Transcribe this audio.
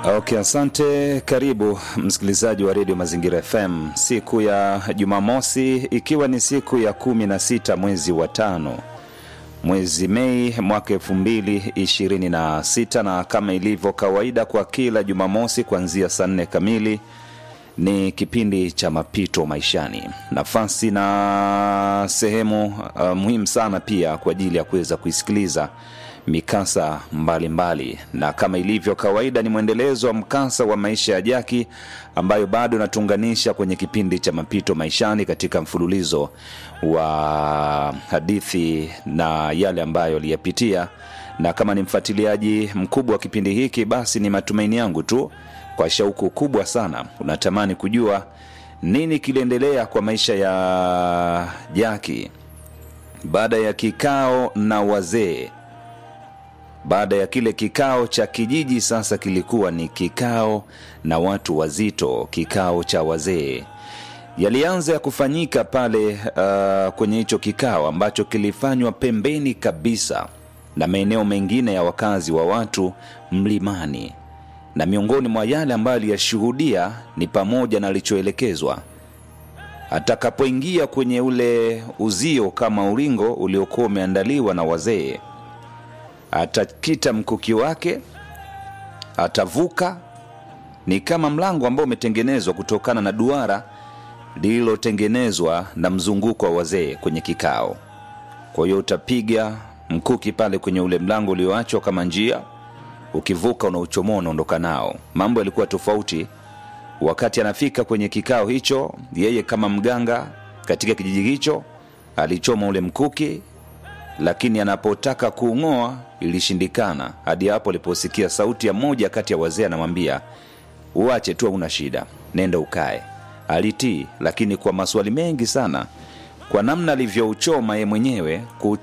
Okay, asante. Karibu msikilizaji wa redio Mazingira FM siku ya Jumamosi, ikiwa ni siku ya kumi na sita mwezi wa tano mwezi Mei mwaka elfu mbili ishirini na sita na kama ilivyo kawaida kwa kila Jumamosi kuanzia saa nne kamili ni kipindi cha mapito maishani, nafasi na sehemu uh, muhimu sana pia kwa ajili ya kuweza kuisikiliza mikasa mbalimbali mbali. Na kama ilivyo kawaida ni mwendelezo wa mkasa wa maisha ya Jaki ambayo bado natuunganisha kwenye kipindi cha mapito maishani katika mfululizo wa hadithi na yale ambayo aliyapitia. Na kama ni mfuatiliaji mkubwa wa kipindi hiki, basi ni matumaini yangu tu kwa shauku kubwa sana unatamani kujua nini kiliendelea kwa maisha ya Jaki baada ya kikao na wazee baada ya kile kikao cha kijiji, sasa kilikuwa ni kikao na watu wazito, kikao cha wazee. Yalianza ya kufanyika pale uh, kwenye hicho kikao ambacho kilifanywa pembeni kabisa na maeneo mengine ya wakazi wa watu mlimani, na miongoni mwa yale ambayo aliyashuhudia ni pamoja na alichoelekezwa atakapoingia kwenye ule uzio kama ulingo uliokuwa umeandaliwa na wazee atakita mkuki wake, atavuka. Ni kama mlango ambao umetengenezwa kutokana na duara lililotengenezwa na mzunguko wa wazee kwenye kikao. Kwa hiyo utapiga mkuki pale kwenye ule mlango ulioachwa kama njia, ukivuka unauchomoa, unaondoka nao. Mambo yalikuwa tofauti wakati anafika kwenye kikao hicho. Yeye kama mganga katika kijiji hicho alichoma ule mkuki lakini anapotaka kuung'oa ilishindikana, hadi hapo aliposikia sauti ya moja kati ya wazee anamwambia, uache tu, hauna shida, nenda ukae. Alitii, lakini kwa maswali mengi sana, kwa namna alivyouchoma ye mwenyewe